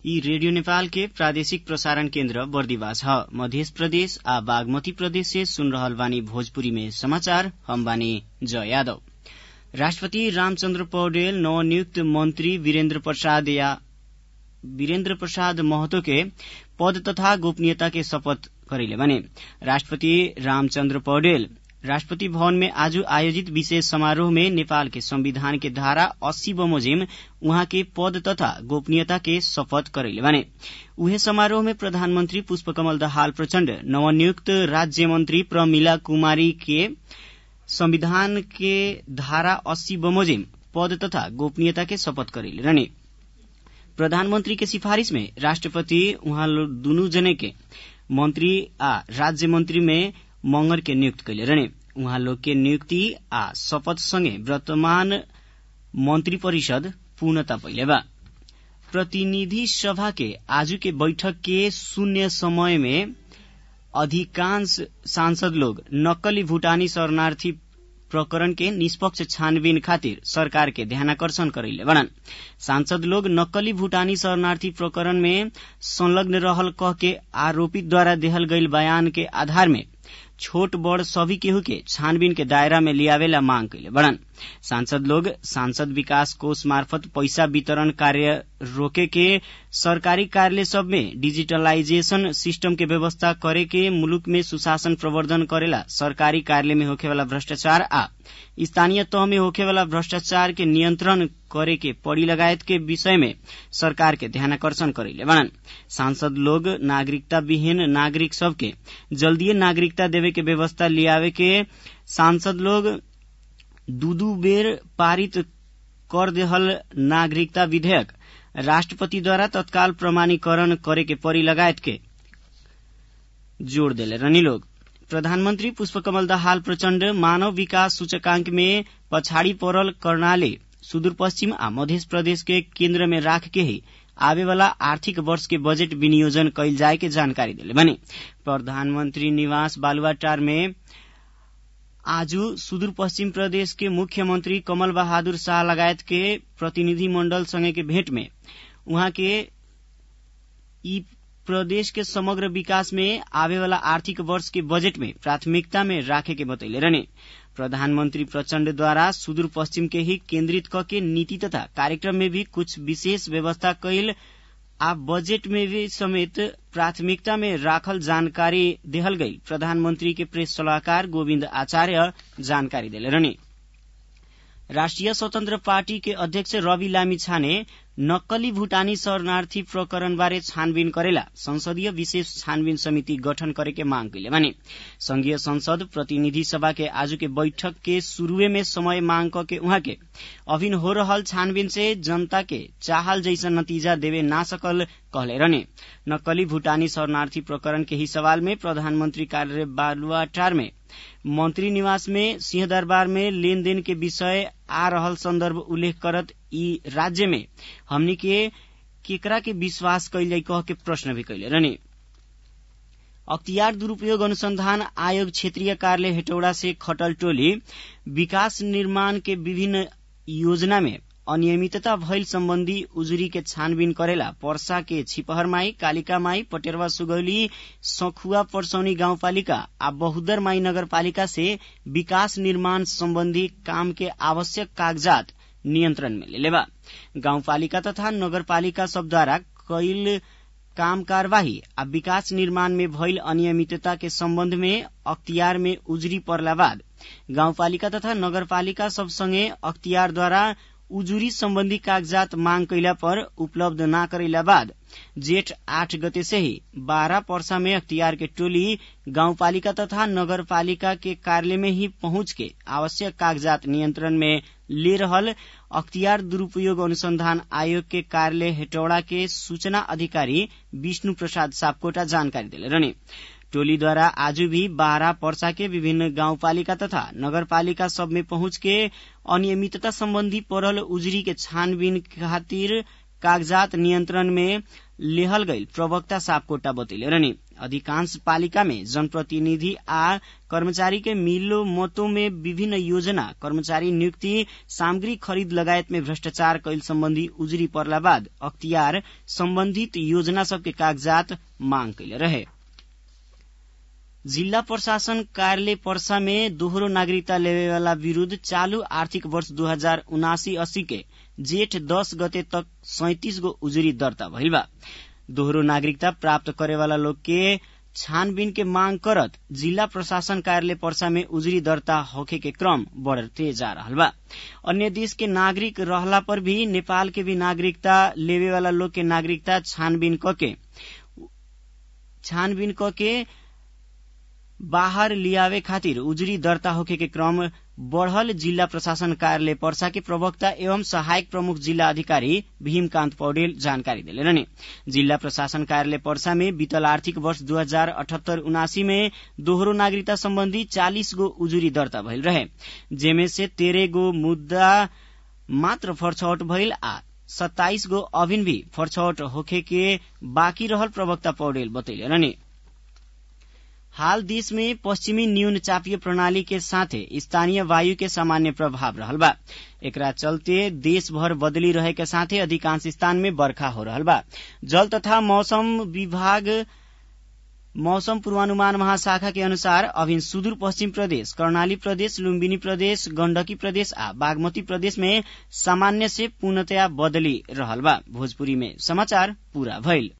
यी रेडियो नेपाल के प्रादेशिक प्रसारण केन्द्र बर्दिवास ह मध्य प्रदेश आ बागमती प्रदेश से सुन रहल बानी भोजपुरी में समाचार हम बानी जय यादव राष्ट्रपति रामचन्द्र पौडेल नवनियुक्त मंत्री वीरेन्द्र प्रसाद या वीरेन्द्र प्रसाद महतो के पद तथा गोपनीयता के शपथ करैले बने राष्ट्रपति रामचन्द्र पौडेल राष्ट्रपति भवन में आज आयोजित विशेष समारोह में नेपाल के संविधान के धारा अस्सी बमोजिम उहाँ के पद तथा गोपनीयता के शपथ करैले बने उहे समारोह में प्रधानमन्त्री पुष्पकमल दाहाल प्रचण्ड नवनियुक्त राज्य मन्त्री प्रमिला कुमारी के संविधान के धारा अस्सी बमोजिम पद तथा गोपनीयता के शपथ करैले रहने प्रधानमन्त्री के सिफारिश में राष्ट्रपति उहाँ दुनु जने के मंत्री आ राज्य मंत्री में मंगर के नियुक्त कैले रहने उहाँ लोग के नियुक्ति आ शपथ संगे वर्तमान मंत्री परिषद पूर्णता पहिले बा प्रतिनिधि सभा के आजू के बैठक के शून्य समय में अधिकांश सांसद लोग नक्कली भूटानी शरणार्थी प्रकरण के निष्पक्ष छानबीन खातिर सरकार के ध्यानाकर्षण करैले बनन सांसद लोग नक्कली भूटानी शरणार्थी प्रकरण में संलग्न रहल कह के आरोपित द्वारा देहल गईल बयान के आधार में छोट बड़ सभी केहू के छानबीन के दायरा में लियावेला मांग कैले बड़न सांसद लोग सांसद विकास कोष मार्फत पैसा वितरण कार्य रोके के सरकारी कार्यालय सब में डिजिटलाइजेशन सिस्टम के व्यवस्था करे के मुलुक में सुशासन प्रवर्धन करेला सरकारी कार्यालय में होखेवाला भ्रष्टाचार आ स्थानीय तह में होखेवाला भ्रष्टाचार के नियन्त्रण करे के पड़ी लगायत के विषय में सरकार के ध्यानाकर्षण करैले बनन सांसद लोग नागरिकता विहीन नागरिक सबके जल्दीय नागरिकता देवे के व्यवस्था लियावे के सांसद लोग दू दू बेर पारित कर देहल नागरिकता विधेयक राष्ट्रपति द्वारा तत्काल प्रमाणीकरण करे के पड़ी लगायत के जोड़ देले रहनी लोग प्रधानमन्त्री पुष्पकमल दाहाल प्रचण्ड मानव विकास सूचकांक में पछाडि पड़ल कर्णाले सुदूरपश्चिम आ मध्य प्रदेश के केन्द्र में राख के ही आवेवाला आर्थिक वर्ष के बजेट विनियोजन कैल जाए के जानकारी दिले बने प्रधानमन्त्री निवास बालुवाटार में आज सुदूरपश्चिम प्रदेश के मुख्यमन्त्री कमल बहादुर शाह लगायत के प्रतिनिधि मण्डल सँगै के भेट में उहाँ के यी प्रदेश के समग्र विकास में आवेवाला आर्थिक वर्ष के बजेट में प्राथमिकता में राखे के बतैले रहने प्रधानमन्त्री प्रचण्डद्वारा सुदूर पश्चिम के ही केन्द्रित क के नीति तथा कार्यक्रम में भी कुछ विशेष व्यवस्था कैल आ बजेट में भी समेत प्राथमिकता में राखल जानकारी देहल गई प्रधानमन्त्री के प्रेस सलाहकार गोविन्द आचार्य जानकारी देले रहने राष्ट्रिय स्वतन्त्र पार्टी के अध्यक्ष रवि लामी छाने नक्कली भूटानी शरणार्थी प्रकरण बारे छानबीन करेला संसदीय विशेष छानबीन समिति गठन करे के मांग कैले भने संघीय संसद प्रतिनिधि सभा के आज के बैठक के शुरूए में समय मांग क के उहाँ के अभिन हो रहल छानबीन से जनता के चाहल जैसन नतीजा देवे ना सकल कहले रहने नक्कली भूटानी शरणार्थी प्रकरण के ही सवाल में प्रधानमन्त्री कार्यालय बालुवाटार में मंत्री निवास में सिंहदरबार में लेनदेन के विषय आ रहल संदर्भ उल्लेख करत ई राज्य में हमनी के केकरा के विश्वास कैल जाई कह के प्रश्न भी कैले रहने अख्तियार दुरूपयोग अनुसंधान आयोग क्षेत्रीय कार्यालय हेटौड़ा से खटल टोली विकास निर्माण के विभिन्न योजना में अनियमितता भइल सम्बन्धी उजुरी के छानबीन करेला पर्सा के छिपहर माई कालिका माई पटेरवा सुगौली सखुआ परसौनी गाउँपालिका आ बहुदर माई नगरपालिका से विकास निर्माण सम्बन्धी काम के आवश्यक कागजात नियन्त्रण में लेले बा गाउँपालिका तथा नगरपालिका सबद्वारा कैल काम कार्यवाही आ विकास निर्माण में भइल अनियमितता के सम्बन्ध में अख्तियार में उजुरी पर्ला बाद गाउँपालिका तथा नगरपालिका सबसँगै अख्तियारद्वारा उजुरी सम्बन्धी कागजात मांग कैला पर उपलब्ध न करैला बाद जेठ आठ गते से ही बारह पर्सा में अख्तियार के टोली गाउँपालिका तथा नगरपालिका के कार्यालय में ही पहुंच के आवश्यक कागजात नियन्त्रण में ले रहल अख्तियार दुरूपयोग अनुसंधान आयोग के कार्यालय हेटौड़ा के सूचना अधिकारी विष्णु प्रसाद सापकोटा जानकारी दिले रहने टोलीद्वारा आज भी बारह पर्सा के विभिन्न गाउँपालिका तथा नगरपालिका सब में पहुंच के अनियमितता सम्बन्धी पड़ल उजुरी के छानबीन खातिर कागजात नियन्त्रण में लेहल गईल प्रवक्ता सापकोटा बतैले रहने अधिकांश पालिका में जनप्रतिनिधि आ कर्मचारी के मिलो मतों में विभिन्न योजना कर्मचारी नियुक्ति सामग्री खरीद लगायत में भ्रष्टाचार कैल सम्बन्धी उजुरी पर्ला बाद अख्तियार सम्बन्धित योजना सबके कागजात मांग कैले रहे जिल्ला प्रशासन कार्यालय पर्सा में दोहोरो नागरिकता लेवेवाला विरूद्ध चालू आर्थिक वर्ष दू हजार उनासी अस्सी के जेठ दस गते तक सैतिस गो उजुरी दर्ता भइल बा दोहोरो नागरिकता प्राप्त करेवाला लोग के छानबीन के मांग करत जिला प्रशासन कार्यालय पर्सा में उजुरी दर्ता होखे के क्रम बढ़ते जा रहा बा अन्य देश के नागरिक रहला पर भी नेपाल के भी नागरिकता लेवे वाला लोग के नागरिकता छानबीन कके छानबीन कके बाहर लियावे खातिर उजुरी दर्ता होखे के क्रम बढ़ल जिल्ला प्रशासन कार्यालय पर्सा के प्रवक्ता एवं सहायक प्रमुख जिल्ला अधिकारी भीमकान्त पौडेल जानकारी दिलेरने जिल्ला प्रशासन कार्यालय पर्सा में बीतल आर्थिक वर्ष दू हजार अठहत्तर उनासी में दोहोरो नागरिकता सम्बन्धी चालिस गो उजुरी दर्ता भइल रहे जेमे से तेह्र गो मुद्दा मात्र फरछौट भइल आ सत्ताइस गो अभिन भी फरछौट होखे के बाँकी रहल प्रवक्ता पौडेल बतैले हाल देश में पश्चिमी न्यून चापीय प्रणाली के साथे स्थानीय वायु के सामान्य प्रभाव रहल बा एकरा चलते देश भर बदली रहे के साथे अधिकांश स्थान में बरखा हो रहल बा जल तथा मौसम विभाग मौसम पूर्वानुमान महाशाखा के अनुसार अभिन सुदूर पश्चिम प्रदेश कर्णाली प्रदेश लुम्बिनी प्रदेश गण्डकी प्रदेश आ बागमती प्रदेश में सामान्य से पूर्णतया बदली रहल बा भोजपुरी में समाचार पूरा भइल